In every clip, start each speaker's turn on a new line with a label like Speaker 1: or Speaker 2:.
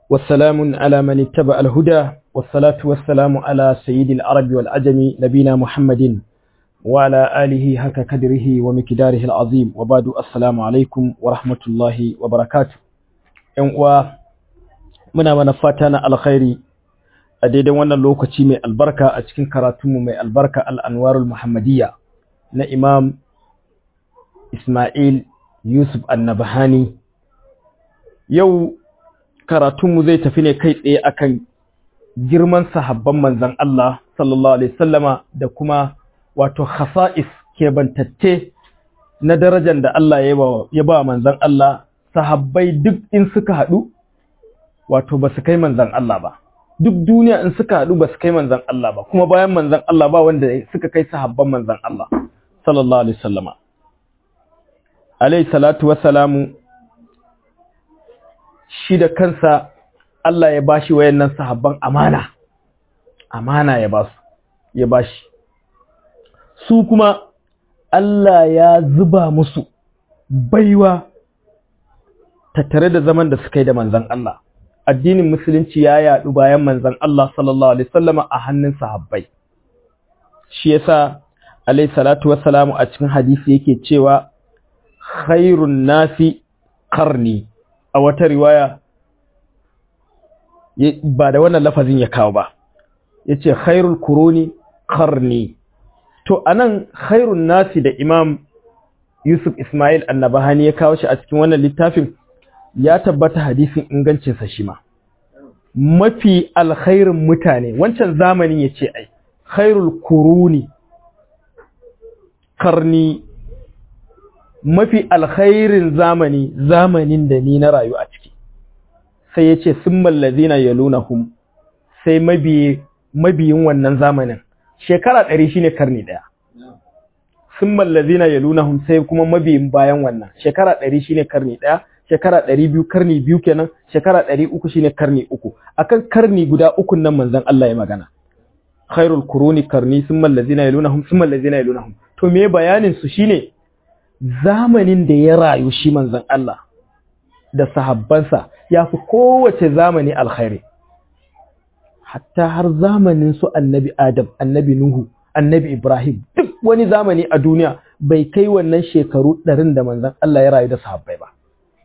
Speaker 1: والسلام على من اتبع الهدى والصلاة والسلام على سيد العرب والعجم نبينا محمد وعلى آله هك كدره ومكداره العظيم وبعد السلام عليكم ورحمة الله وبركاته و muna mana fata na alkhairi a daidai wannan lokaci mai albarka a cikin karatunmu mai albarka al'anwarul muhammadiyya na imam Ismail Yusuf Annabahani yau karatunmu zai tafi ne kai tsaye akan girman sahabban manzan Allah sallallahu alaihi wasallama da kuma wato khasa'is kebantatte na darajar da Allah ya ba manzan Allah sahabbai duk in suka haɗu wato ba su kai manzan Allah ba duk duniya in suka haɗu ba su kai manzan Allah ba kuma bayan manzan Allah ba wanda suka kai sahabban manzan Allah sallallahu alaihi wasallama alaihi salatu wassalamu shi da kansa Allah ya bashi wayannan sahabban amana amana ya basu ya bashi su kuma Allah ya zuba musu baiwa tattare da zaman da suka yi da manzan Allah addinin musulunci ya yadu bayan manzan Allah sallallahu alaihi wasallama a hannun sahabbai shi yasa alaihi salatu wassalamu a cikin hadisi yake cewa khairun nasi qarni a wata riwaya ba da wannan lafazin ya kawo ba yace khairul kuruni qarni to anan khairun nasi da imam Yusuf Ismail Annabahani ya kawo shi a cikin wannan littafin ya tabbata hadisin ingancinsa shi ma mafi alkhairin mutane wancan zamanin ya ce ai khairul kuruni karni mafi alkhairin zamani zamanin da ni na rayu a ciki sai ya ce sun mallazina ya lunahum sai mabiyin wannan zamanin shekara ɗari shine karni ɗaya sun mallazina ya lunahum sai kuma mabiyin bayan wannan shekara ɗari shine karni ɗaya shekara ɗari biyu karni biyu kenan shekara ɗari uku shine karni uku akan karni guda uku nan manzon Allah ya magana khairul kuruni karni sun mallazina yalunahum sun mallazina yalunahum to me bayanin su shine zamanin da ya rayu shi manzon Allah da sahabbansa ya fi kowace zamani alkhairi hatta har zamanin su annabi Adam annabi Nuhu annabi Ibrahim duk wani zamani a duniya bai kai wannan shekaru ɗarin da manzon Allah ya rayu da sahabbai ba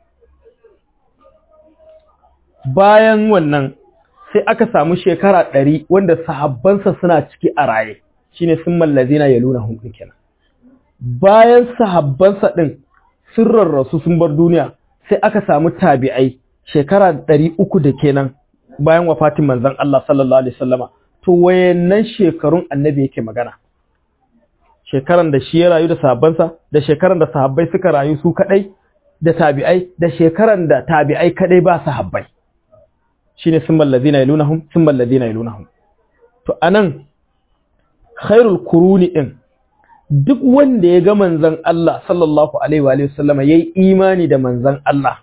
Speaker 1: bayan wannan sai aka samu shekara ɗari wanda sahabbansa suna ciki a raye shine sun mallazina ya luna hun kenan bayan sahabbansa ɗin sun rarrasu sun bar duniya sai aka samu tabi'ai shekara ɗari uku da kenan bayan wafatin manzon Allah sallallahu alaihi wasallama to wayannan shekarun annabi yake magana shekaran da shi ya rayu da sahabbansa da shekaran da sahabbai suka rayu su kadai da tabi'ai da shekaran da tabi'ai kadai ba sahabbai shine summal ladina yalunahum summal ladina yalunahum to anan khairul kuruni din duk wanda ya ga manzon Allah sallallahu alaihi wa sallam yayi imani da manzon Allah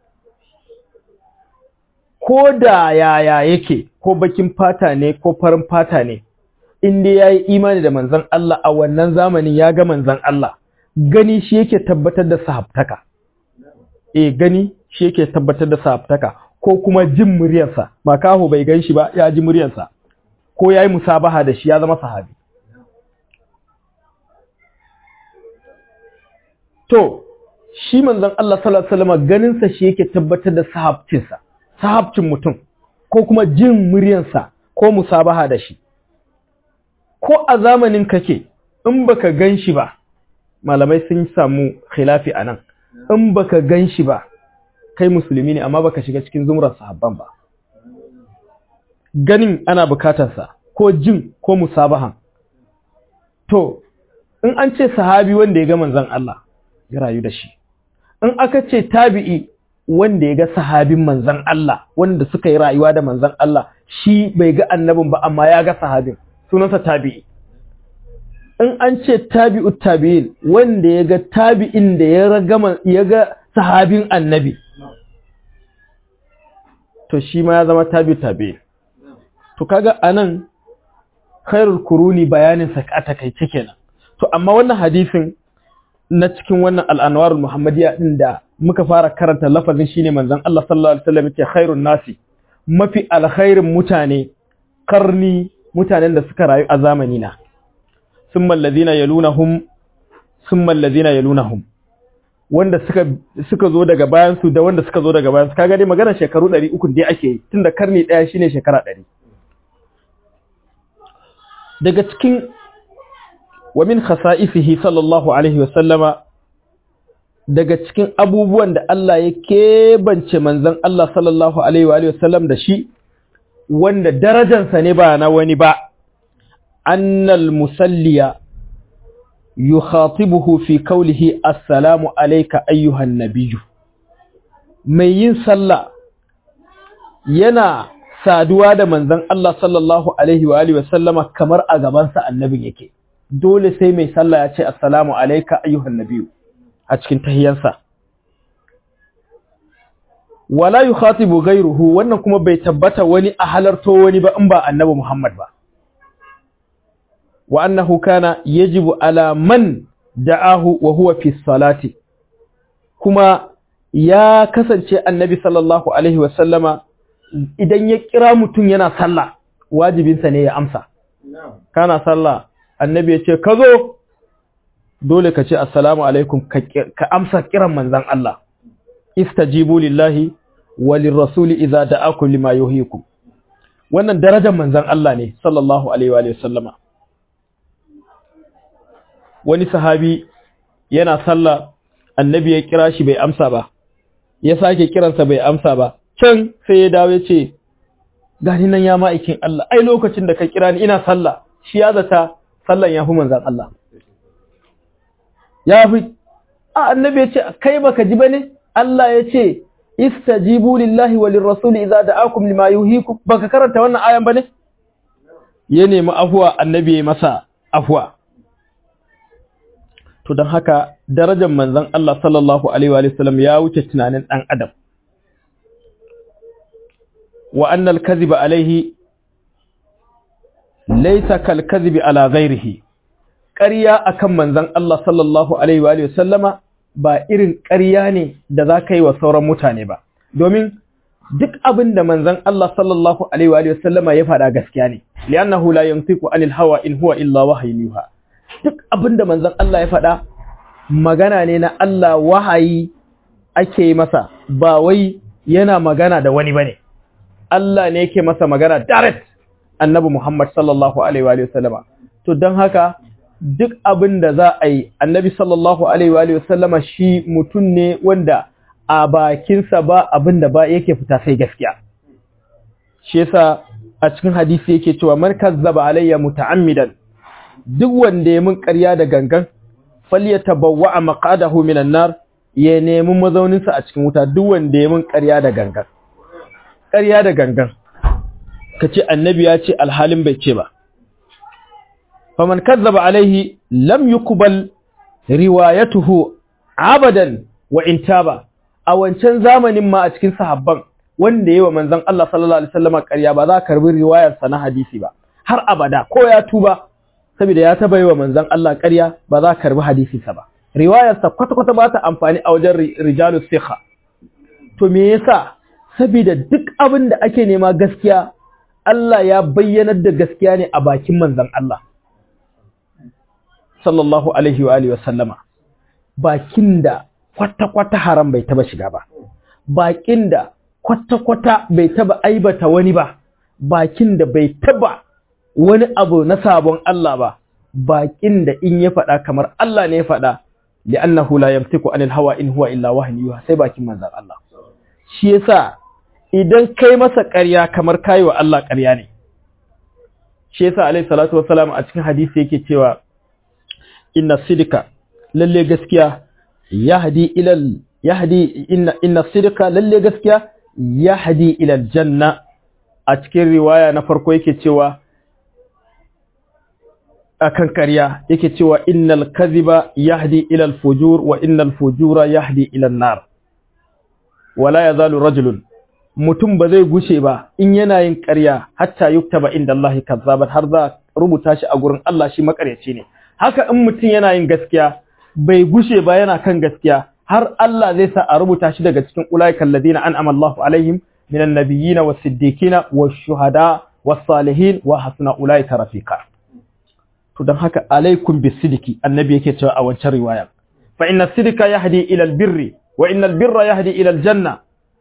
Speaker 1: ko da yaya yake ko bakin fata ne ko farin fata ne in dai yayi imani da manzon Allah a wannan zamanin ya ga manzon Allah gani shi yake tabbatar da sahabtaka eh gani shi yake tabbatar da sahabtaka ko kuma jin muryarsa makaho bai gan shi ba ya ji muryarsa ko ya yi musabaha da shi ya zama sahabi to shi manzon Allah sallallahu alaihi wasallam ganinsa shi yake tabbatar da sahabcinsa sahabcin mutum ko kuma jin muryarsa ko musabaha da shi ko a zamanin kake in baka gan shi ba malamai sun samu khilafi anan in baka gan shi ba kai musulmi ne amma baka shiga cikin zumrar sahabban ba ganin ana bukatarsa ko jin ko musabahan to in an ce sahabi wanda ya ga manzon Allah ya rayu da shi in aka ce tabi'i wanda ya ga sahabin manzon Allah wanda suka yi rayuwa da manzon Allah shi bai ga annabin ba amma ya ga sahabin sunansa tabi'i in an ce tabi'u tabi'in wanda ya ga tabi'in da ya ga sahabin annabi to shi ma ya zama tabi tabi to kaga anan khairul kuruni bayanin sa a takaice kenan to amma wannan hadisin na cikin wannan al'anwarul muhammadiyya din da muka fara karanta lafazin shine manzon Allah sallallahu alaihi wasallam yake khairun nasi mafi alkhairin mutane karni mutanen da suka rayu a zamani na summa allazina yalunahum summa allazina yalunahum wanda suka suka zo daga bayan su da wanda suka zo daga bayan su kaga dai magana shekaru 300 dai ake yi tunda karni daya shine shekara 100 daga cikin wa min khasa'isihi sallallahu alaihi wa sallama daga cikin abubuwan da Allah ya kebance manzon Allah sallallahu alaihi wa sallam da shi wanda darajansa ne ba na wani ba annal musalliya yukhatibuhu fi qawlihi assalamu alayka ayyuhan nabiyyu mai yin sallah yana saduwa da manzon Allah sallallahu alaihi wa alihi wasallama kamar a gaban sa annabin yake dole sai mai sallah ya ce assalamu alayka ayyuhan nabiyyu a cikin tahiyyarsa wala yukhatibu ghayruhu wannan kuma bai tabbata wani a halarto wani ba in ba annabi Muhammad ba wa annahu kana yajibu ala man da'ahu wa huwa fi salati kuma ya kasance annabi sallallahu alaihi wa sallama idan ya kira mutum yana sallah wajibinsa ne ya amsa kana sallah annabi ya ce ka zo dole ka ce assalamu alaikum ka amsa kiran manzon Allah istajibu lillahi walin rasuli idza da'akum lima yuhyikum wannan darajar manzon Allah ne sallallahu alaihi wa sallama wani sahabi yana sallah annabi ya kira shi bai amsa ba ya sake kiransa bai amsa ba can sai ya dawo ya ce gani nan ya ma'aikin Allah ai lokacin da ka kira ni ina sallah shi ya zata sallan ya fi manzon Allah ya fi a annabi ya ce kai baka ji bane Allah ya ce istajibu lillahi walir rasuli idza da'akum lima yuhikum baka karanta wannan ayan bane ya nemi afwa annabi ya masa afwa to dan haka darajar manzon Allah sallallahu alaihi wa sallam ya wuce tunanin dan adam wa anna al-kadhiba alaihi laysa kal kadhibi ala ghairihi ƙarya akan manzon Allah sallallahu alaihi wa sallama ba irin ƙarya ne da za ka yi wa sauran mutane ba, domin duk abin da manzan Allah sallallahu Alaihi wa sallama ya faɗa gaskiya ne, li'annahu la yantiqu anil hawa in huwa illa wahayin yuha. Duk abin da manzan Allah ya faɗa magana ne na Allah wahayi ake masa, ba wai yana magana da wani bane. Allah ne yake masa magana direct annabi Muhammad sallallahu Alaihi wa sallama. To don haka duk abin da za a yi annabi sallallahu alaihi wa sallama shi mutum ne wanda a bakinsa ba abin da ba yake fita sai gaskiya shi yasa a cikin hadisi yake cewa man kazzaba alayya muta'ammidan duk wanda ya mun ƙarya da gangan falyatabawwa maqadahu minan nar ya nemi mazauninsa a cikin wuta duk wanda ya mun ƙarya da gangan ƙarya da gangan kace annabi ya ce alhalin bai ce ba faman kazzaba alaihi lam yuqbal riwayatuhu abadan wa intaba a wancan zamanin ma a cikin sahabban wanda yayi wa manzon Allah sallallahu alaihi wasallam ƙarya ba za ka karbi riwayar sa na hadisi ba har abada ko ya tuba saboda ya taba yi wa manzon Allah ƙarya ba za ka karbi hadisi sa ba riwayar sa kwata kwata ba ta amfani a wajen rijalus sikha to me yasa saboda duk abin da ake nema gaskiya Allah ya bayyanar da gaskiya ne a bakin manzon Allah sallallahu alaihi wa alihi wasallama bakin da kwata-kwata haram bai taba shiga ba bakin da kwata-kwata bai taba aibata wani ba bakin da bai taba wani abu na sabon Allah ba bakin da in ya faɗa kamar Allah ne ya faɗa li'annahu la yamtiku anil hawa in huwa illa wahyu sai bakin manzon Allah shi yasa idan kai masa ƙarya kamar kai wa Allah ƙarya ne shi yasa alaihi salatu wassalam a cikin hadisi yake cewa inna sidika lalle gaskiya yahdi ilal yahdi inna inna sidika lalle gaskiya yahdi ilal janna a cikin riwaya na farko yake cewa akan ƙarya yake cewa innal kadhiba yahdi ilal fujur wa innal fujura yahdi ilal nar wala yazalu rajulun mutum ba zai gushe ba in yana yin ƙarya hatta yuktaba inda Allah kazzaban har za rubuta shi a gurin Allah shi makaryaci ne haka in mutum yana yin gaskiya bai gushe ba yana kan gaskiya har Allah zai sa a rubuta shi daga cikin ulaiikal ladina an'ama Allahu alaihim minan nabiyina was siddiqina was shuhada was salihin wa hasuna ulaika rafiqa to dan haka alaikum bisidiki annabi yake cewa a wancan riwaya fa inna sidika yahdi ila albirri wa innal birra yahdi ila aljanna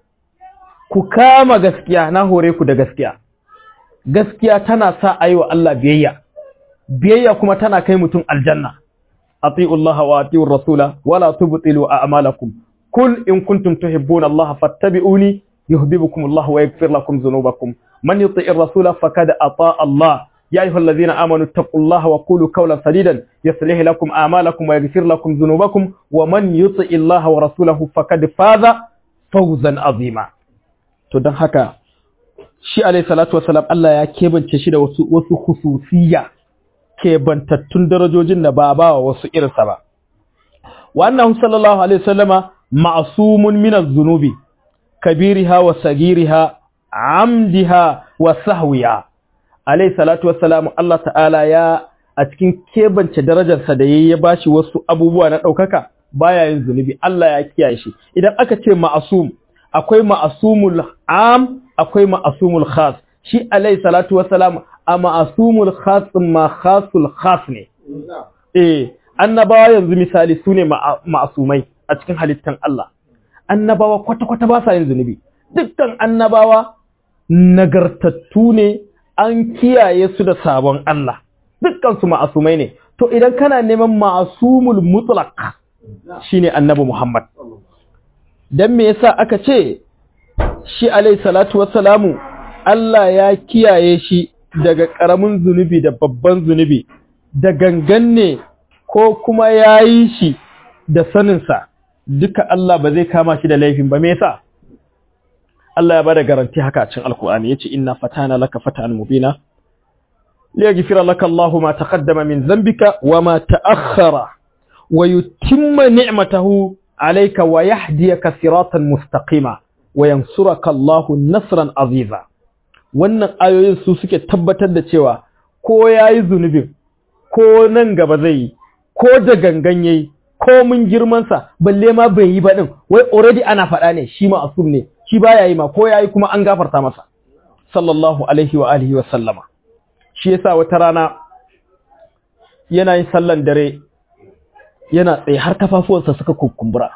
Speaker 1: ku kama gaskiya na hore ku da gaskiya gaskiya tana sa ayiwa Allah biyayya biyayya kuma tana kai mutum aljanna ati'u Allah wa ati'u rasula wala tubtilu a'malakum kul in kuntum tuhibbuna Allah fattabi'uni yuhibbukum Allah wa yaghfir lakum dhunubakum man yuti'ir rasula faqad ata'a Allah يا أيها الذين آمنوا اتقوا الله وقولوا قولا سديدا يصلح لكم أعمالكم ويغفر لكم ذنوبكم ومن يطع الله ورسوله فقد فاز فوزا عظيما to dan haka shi alayhi salatu wassalam Allah ya kebance shi da wasu wasu khususiyya kebantattun darajojin da ba ba wasu irinsa ba wa annahu sallallahu alaihi wasallama ma'sumun min az-zunubi kabiriha wa sagiriha amdiha wa sahwiha alayhi salatu wassalamu Allah ta'ala ya a cikin kebance darajarsa da yayi ya bashi wasu abubuwa na daukaka baya yin zunubi Allah ya kiyaye shi idan aka ce ma'asum akwai ma'asumul am akwai ma'asumul khas shi alayhi salatu wassalamu a ma'asumul khas ma khasul khas ne eh annabawa yanzu misali sune ma'asumai a cikin halittan Allah annabawa kwata-kwata ba sa yin zunubi dukkan annabawa nagartattu ne an kiyaye su da sabon Allah dukkansu ma'asumai ne to idan kana neman ma'asumul mutlaq shine annabi Muhammad dan me yasa aka ce shi alayhi salatu wassalamu Allah ya kiyaye shi daga karamin zunubi da babban zunubi da gangan ne ko kuma yayi shi da saninsa duka Allah ba zai kama shi da laifin ba me yasa Allah ya bada garanti haka a cikin Alkur'ani yace inna fatana laka fatan mubina liyaghfira laka Allahu ma taqaddama min dhanbika wa ma ta'akhkhara wa yutimma ni'matahu alayka wa yahdiyaka siratan mustaqima wa yansuraka Allahu nasran aziza wannan ayoyin su suke tabbatar da cewa ko yayi zunubin ko nan gaba zai yi ko da gangan yayi ko mun girman sa balle ma bai yi ba din wai already ana faɗa ne shi ma asum ne shi baya yi ma ko yayi kuma an gafarta masa sallallahu alaihi wa alihi wa sallama shi yasa wata rana yana yin sallan dare yana tsaye har kafafuwansa suka kukumbura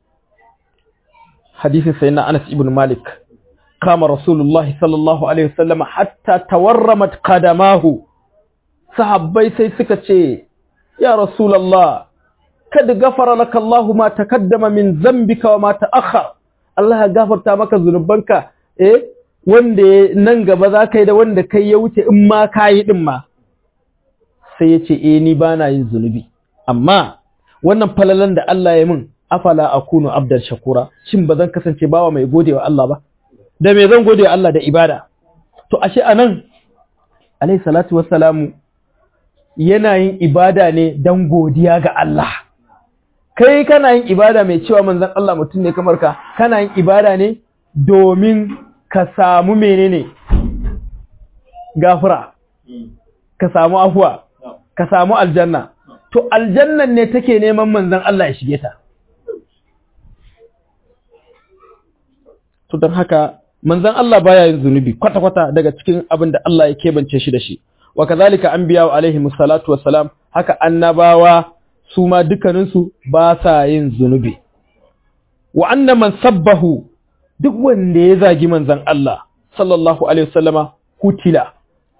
Speaker 1: hadisin sayyidina Anas ibn Malik kama Rasulullah sallallahu alaihi wa sallama hatta tawarramat qadamahu sahabbai sai suka ce ya Rasulullah kad gafara laka Allahu ma takaddama min dhanbika wa ma ta'akhkhara Allah ya gafarta maka zunubanka eh wanda nan gaba za ka yi da wanda kai ya wuce in ma ka yi ɗin ma sai ya ce eh ni ba na yin zunubi amma wannan falalan da Allah ya min afala akunu abdan shakura shin ba zan kasance bawa mai gode wa Allah ba da me zan gode wa Allah da ibada to ashe anan alayhi salatu wassalamu yana yin ibada ne dan godiya ga Allah kai kana yin ibada mai cewa manzon Allah mutum ne kamar ka kana yin ibada ne domin ka samu menene gafara ka samu afuwa ka samu aljanna to aljannan ne take neman manzon Allah ya shige ta to don haka manzon Allah baya yin zunubi kwata-kwata daga cikin abin da Allah ya kebance shi da shi wa kazalika anbiya alaihi musallatu wassalam haka annabawa su ma dukkaninsu ba sa yin zunubi. Wa anna man sabbahu duk wanda ya zagi manzan Allah, sallallahu Alaihi wasallama, hutila,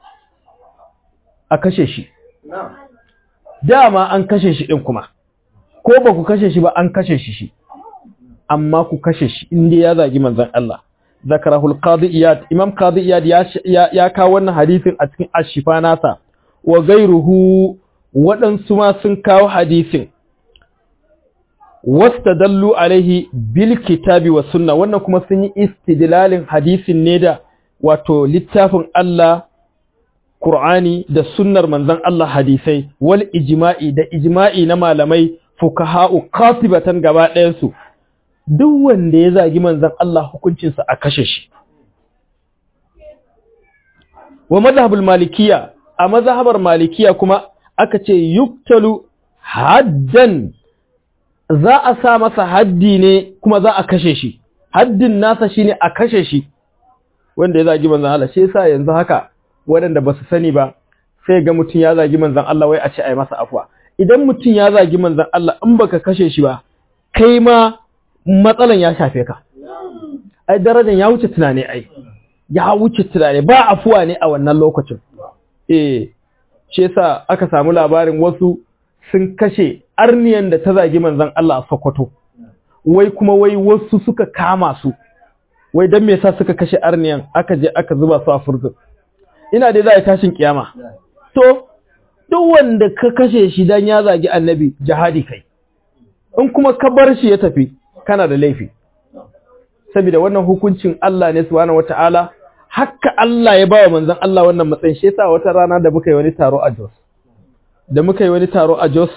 Speaker 1: a kashe shi. Dama an kashe shi ɗin kuma, ko ba ku kashe shi ba an kashe shi shi, amma ku kashe shi inda ya zagi manzan Allah. Zakarahul Qadi Iyad, Imam Qadi Iyad ya kawo wannan hadisin a cikin ashifa nasa, wa gairuhu waɗansu ma sun kawo hadisin wasta dallu alaihi bil kitabi wa sunna wannan kuma sun yi istidlalin hadisin ne da wato littafin Allah Qur'ani da sunnar manzon Allah hadisai wal ijma'i da ijma'i na malamai fukaha'u qatibatan gaba ɗayan su duk wanda ya zagi manzon Allah hukuncinsa a kashe shi wa madhhabul malikiyya a mazhabar malikiya kuma aka ce yuktalu haddan za a sa masa haddi ne kuma za a kashe shi haddin nasa shine a kashe shi wanda ya zagi manzon Allah shi yasa yanzu haka waɗanda ba su sani ba sai ga mutum ya zagi manzon Allah wai a ce ai masa afwa idan mutum ya zagi manzon Allah in baka kashe shi ba kai ma matsalan ya shafe ka ai darajar ya wuce tunani ai ya wuce tunani ba afuwa ne a wannan lokacin eh shi yasa aka samu labarin wasu sun kashe arniyan da ta zagi manzon Allah a Sokoto wai kuma wai wasu suka kama su wai dan me yasa suka kashe arniyan aka je aka zuba su a furzin ina dai za a tashin kiyama to duk wanda ka kashe shi dan ya zagi annabi jihadi kai in kuma ka bar shi ya tafi kana da laifi saboda wannan hukuncin Allah ne subhanahu wataala haka Allah ya bawa manzon Allah wannan matsayin shi yasa wata rana da muka yi wani taro a Jos da muka yi wani taro a Jos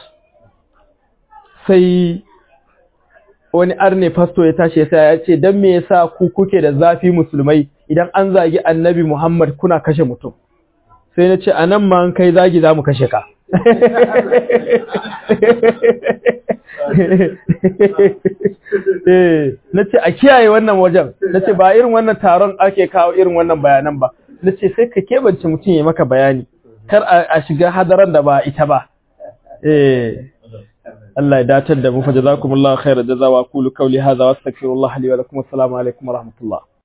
Speaker 1: sai wani arne pastor ya tashi sai ya ce dan me yasa ku kuke da zafi musulmai idan an zagi annabi Muhammad kuna kashe mutum sai na ce anan ma an kai zagi zamu kashe ka na ce a kiyaye wannan wajen na ce ba irin wannan taron ake kawo irin wannan bayanan ba na ce sai ka keɓance mutum ya maka bayani kar a shiga hadaran da ba ita ba Allah ya datar da mu fa jazakumullahu khairan jazawa qulu qawli hadha wa astaghfirullah li wa lakum assalamu alaikum wa rahmatullah